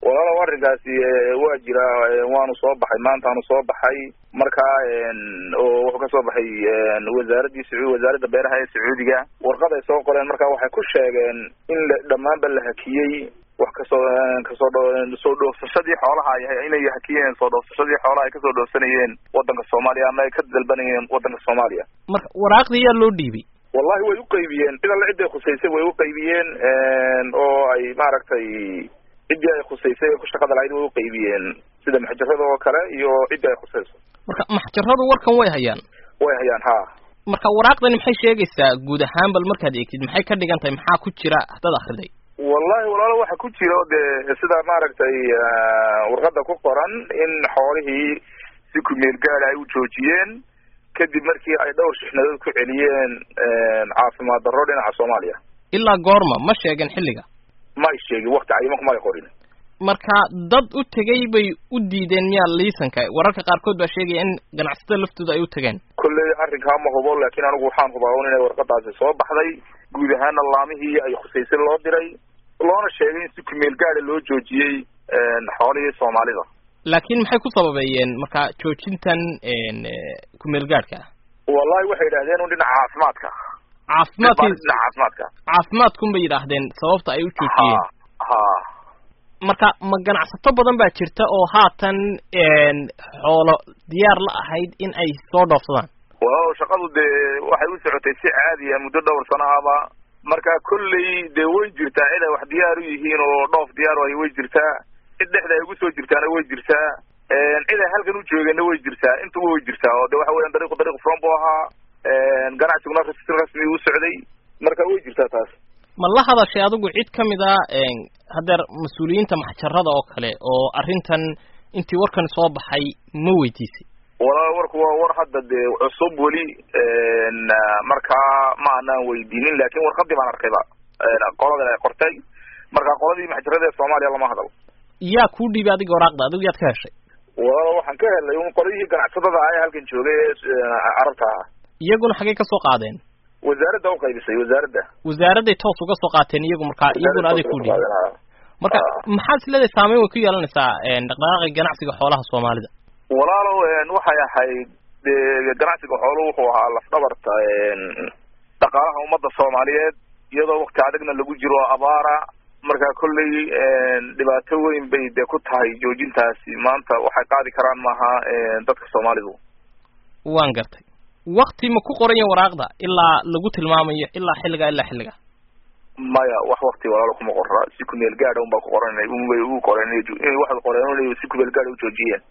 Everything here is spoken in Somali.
walaalow arrinkaasi waa jira waanu soo baxay maantaanu soo baxay marka oo wuxuu kasoo baxay wasaaraddii sacuud wasaaradda beeraha ee sacuudiga warqad ay soo qoreen marka waxay ku sheegeen in dhammaanba la hakiyey wax kasoo kasoo soo dhoofsashadii xoolaha inay hakiyeen soo dhoofsashadii xoolaha ay kasoo dhoofsanayeen wadanka soomaaliya ama ay ka dalbanayeen wadanka soomaaliya marka waraaqdii yaa loo dhiibay wallahi way uqaybiyeen cid alle ciday khusaysay way uqaybiyeen oo ay maaragtay ciddii ay khusaysay ee ku shaqada lahayd way uqaybiyeen sida maxjarada oo kale iyo ciddii ay khusayso marka maxjaradu warkan way hayaan way hayaan ha marka waraaqdani maxay sheegaysaa guud ahaan bal markaad eegtid maxay ka dhigan tahay maxaa ku jira haddaad akriday wallahi walaalo waxa ku jira dee sida maaragtay warqada ku qoran in xoolihii si kumeel gaada ay u joojiyeen kadib markii ay dhowr shixnadood ku celiyeen caafimaad darro dhinaca soomaaliya ilaa goorma ma sheegen xilliga ma ay sheegin wakti cayiman kuma ay qorin marka dad u tegay bay u diideen miyaa liisanka wararka qaarkood baa sheegaya in ganacsatada laftooda ay u tageen kolley arrinkaa ma hubo laakiin anigu waxaan hubaa un inay warqadaasi soo baxday guud ahaana laamihii ay khusaysay loo diray loona sheegay in si kumeel gaada loo joojiyey xoolihii soomaalida laakiin maxay ku sababeeyeen marka joojintan kumeel gaadhka wallahi waxay yidhahdeen un dhinaca caafimaadka caafimaadki dhinaca caafimaadka caafimaadkun bay yidhaahdeen sababta ay u joojiyeen ha marka ma ganacsato badan baa jirta oo haatan xoolo diyaar la ahayd in ay soo dhoofsadaan walaalow shaqadu dee waxay u socotay si caadiya muddo dhowr sano ahba marka kolley dee way jirtaa cid ay wax diyaar u yihiin oo dhoof diyaar ay way jirtaa cid dhexda ay ugu soo jirtaana way jirtaa cid ay halkan u joogeenna way jirtaa intuba way jirtaa oo de waxa weeyaan dariiqu dariiq furan bu ahaa ganacsiguna si rasmi u socday marka way jirtaa taas ma la hadashay adigu cid ka mid a haddeer mas-uuliyiinta maxjarada oo kale oo arrintan intii warkan soo baxay ma weydiisay walaal warku waa war hadda dee cusub weli markaa ma anaan weydiinin laakin warqadii baan arkayba qoladan ay qortay marka qoladii maxjarada ee soomaaliya lama hadal yaa kuu dhiibay adiga waraaqda adigu yaad ka heshay walaal waxaan ka helay un qoladihii ganacsatada ah ee halkan joogay ee carabta ahaa iyaguna xaggay kasoo qaadeen wasaaradda uqaybisay wasaaradda wasaaradday toos uga soo qaateen iyagu markaa iyaguna aday ku dhiibay marka maxaad is leedahay saameyn way ku yeelanaysaa dhaqdhaqaaqi ganacsiga xoolaha soomaalida walaalow waxay ahayd dee ganacsiga xooluhu wuxuu ahaa lafdhabarta dhaqaalaha ummadda soomaaliyeed iyadoo wakti adagna lagu jiro abaara marka kolley dhibaato weyn bay dee ku tahay joojintaasi maanta waxay qaadi karaan maaha dadka soomaalidu waan gartay wakti ma ku qoran yahin waraaqda ilaa lagu tilmaamayo ilaa xilliga ilaa xilliga maya wax wakti walaalo kuma qorra si kumeel gaada un baa ku qoran unbay ugu qoreen waxay qoreen si kumeel gaada u joojiyeen